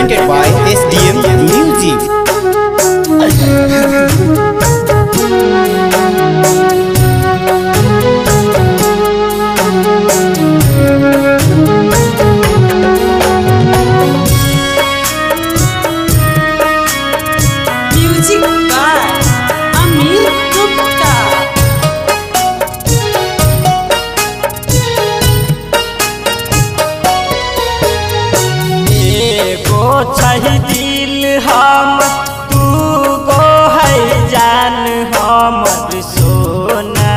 presented by SDM Music. Music by Amir Gupta. एगो छही दिल हम तू गो है जान हमर सोना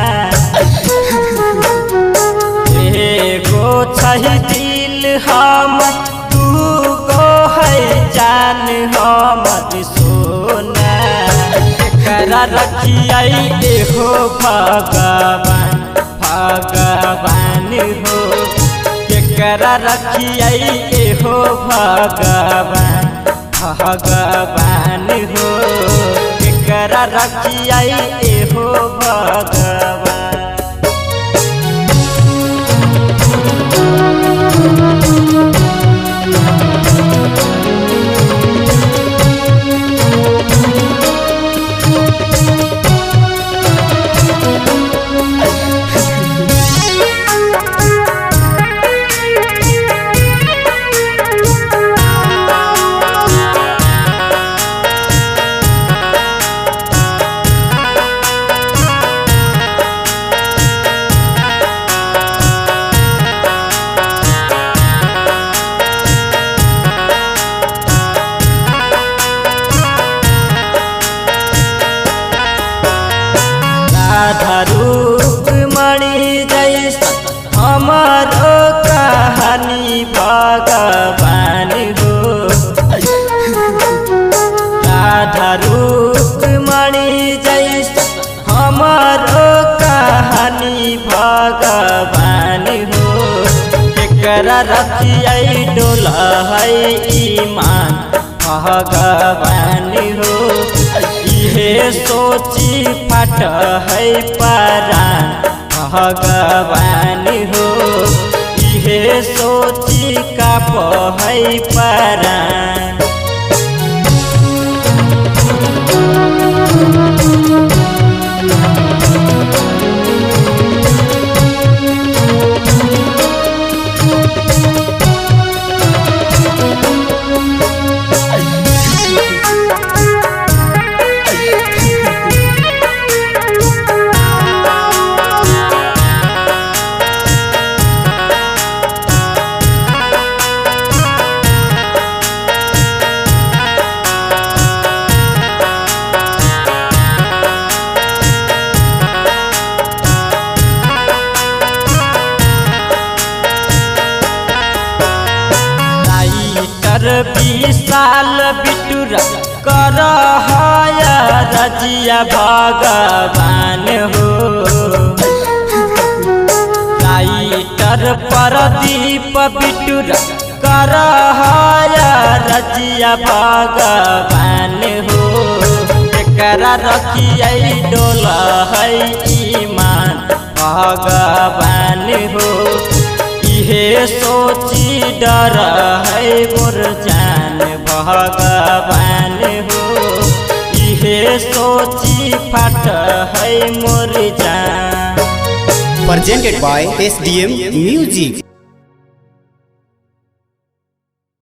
एगो छही दिल हम तू गो है जान हमर सोना करा रखिया एहो भगवान भगवान हो केकरा रखिया एहो भगवान भगवान हो केकरा रखिया एहो भगवान राधा रूप मणि जैसा हमारो कहानी भगवान हो राधा रूप मणि जैसा हमारो कहानी भगवान हो केकरा रखिया डोला है ईमान भगवान हो इहे सोची फट है परान भगवान हो इहे सोची काप है परान राइटर विशाल बिटुरा कर रजिया भगवान हो राइटर प्रदीप बिटुरा कर रजिया भगवान हो एकरा रखिया डोला है ईमान भगवान हो इहे सोची डर है मोर जान भगवान हो इहे सोची फट है मोर जान Presented by SDM Music.